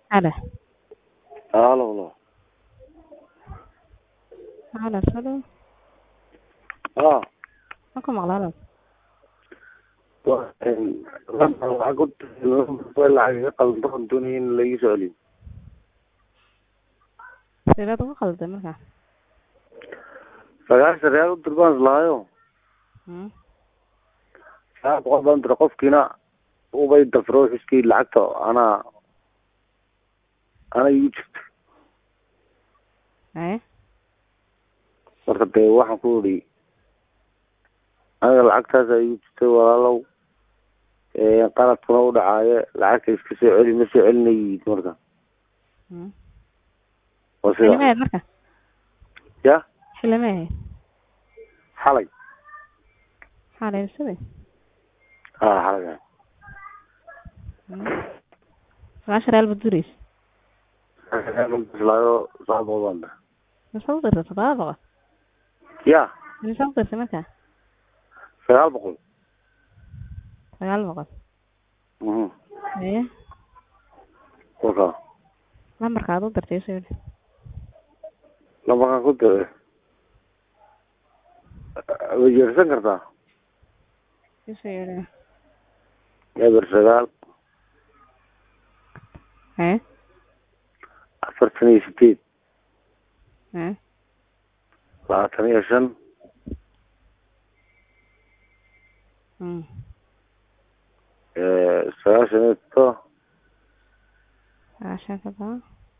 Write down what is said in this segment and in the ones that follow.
Halo. Halo, halo. Halo, halo. Ah, Ma ku maqlaan? waa een laba lacag u diray lacag iga qaldan doonaya in la ii soo celiyo. Sideed ugu qalday markaa? Sagaashan real u dir baan islaayo. Hmm. Sagaal boqol baan diray qofkiina ubay dafro xiskii lacagta anaa ana igu jirta. Haye. Marka dee waxaan ku idhi aniga lacagtaas ay igu jirtay walaalow ee qaladkuna u dhacaaye lacagta iska soo celi ma soo celinayid marka. Hmm. Waa Xilli sida ma ahayd marka? ya Xilli ma ahayd? xalay Maxaa la iibsaday? haa xalay Hmm. Sagaashan real baad duraysa. islaayo sagaal boqol baan diray. Mise u dirtay toddoba boqol? ya Mise u dirtay markaa? sagaal boqol Sagaal boqol. mhm Haye. kolka Lambarka aad u dirtay isoo yidhi. lambarkan ku diray way jeersan kartaa Isoo yidhi. eber sagaal Haye. afartan iyo sideed Haye. labaatan iyo shan Hmm. sagaashan iyo todoba Sagaashan toddoba.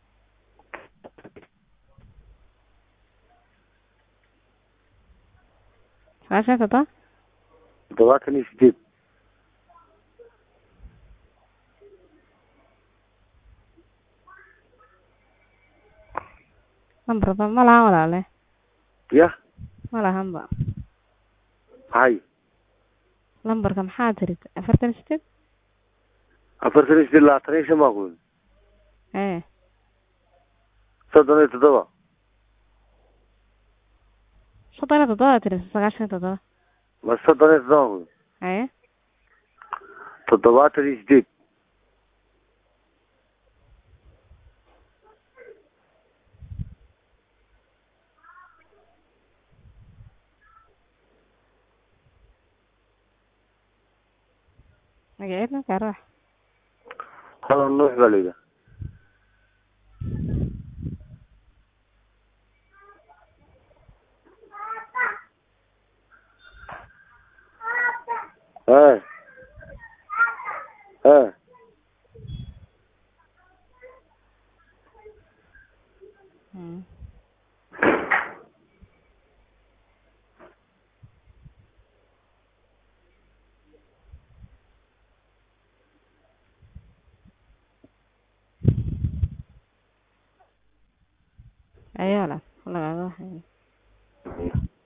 Sagaashan toddoba? toddobaatan iyo sideed Lambarba ma lahan walaale. ya Ma lahanba. maxay Lambarka maxaa tiri? Afartan iyo sideed? afartan iyo sideed labaatan iyo shan baa ku yidhi Haye. soddon iyo toddoba Soddon iyo toddoba aad tiri sagaashan iyo toddoba. ma soddon iyo toddoba ku yidhi Haye. toddobaatan iyo sideed Magaceed markaa ruux. hadan nuux baa la yidhaha ee ee Hmm. Ayaa la lagaaga waxay.